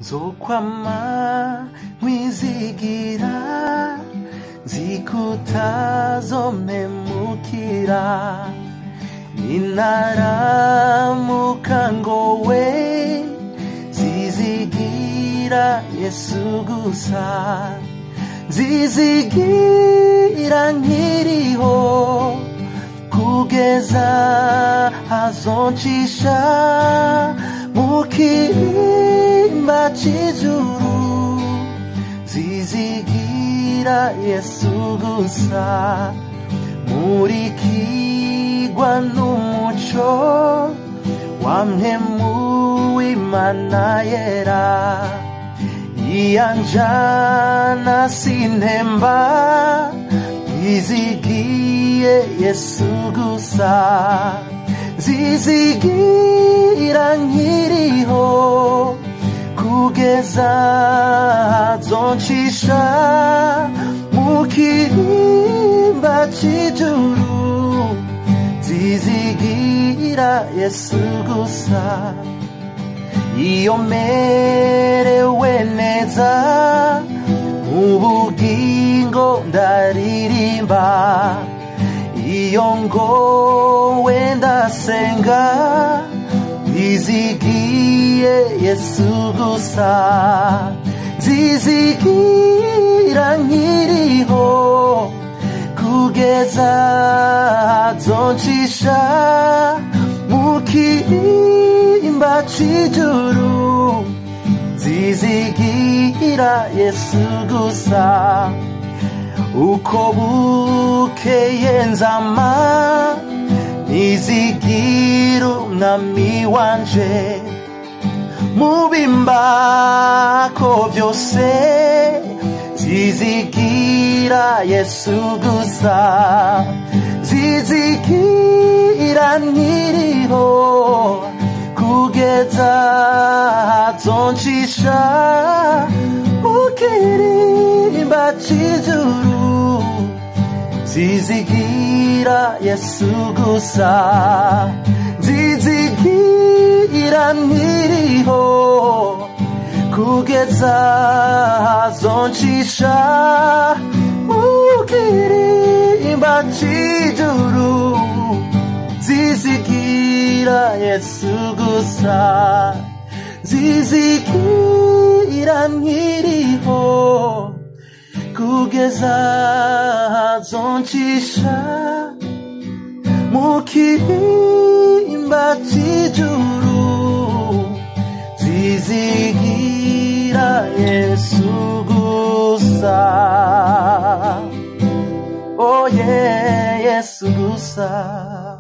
nzokwama nkwizigira zikutazomemukira ninaramuka ngowe zizigira yesu gusa zizigira nkiriho kugeza azoncisha mu kirimba c'ijuru zizigira yesu gusa murikigwa n'umuco wamhemu w'imana yera iyanjana sintemba zizigiye yesu gusa zizigira nkiriho kugeza zoncisha mu kirimba c'ijuru zizigira yesu gusa iyo merewe neza mu bugingo ndaririmba iyo ngowe ndasenga zizigiye yesu gusa zizigira nkiriho kugeza zoncisha mu kirimba c'ijuru zizigira yesu gusa uko bukeye nzama nizigira umwami wanje mu bimbako byose zizigira yesu gusa zizigira nkiriho kugeza zoncisha mu kirimba c'ijuru zizigira yesu gusa zizigira nkiriho kugeza zoncisha mu kirimba c'ijuru zizigira yesu gusa zizigira nkiriho kugeza zoncisha mu kirimba c'ijuru zizigira yesu gusa oh yeah yesu gusa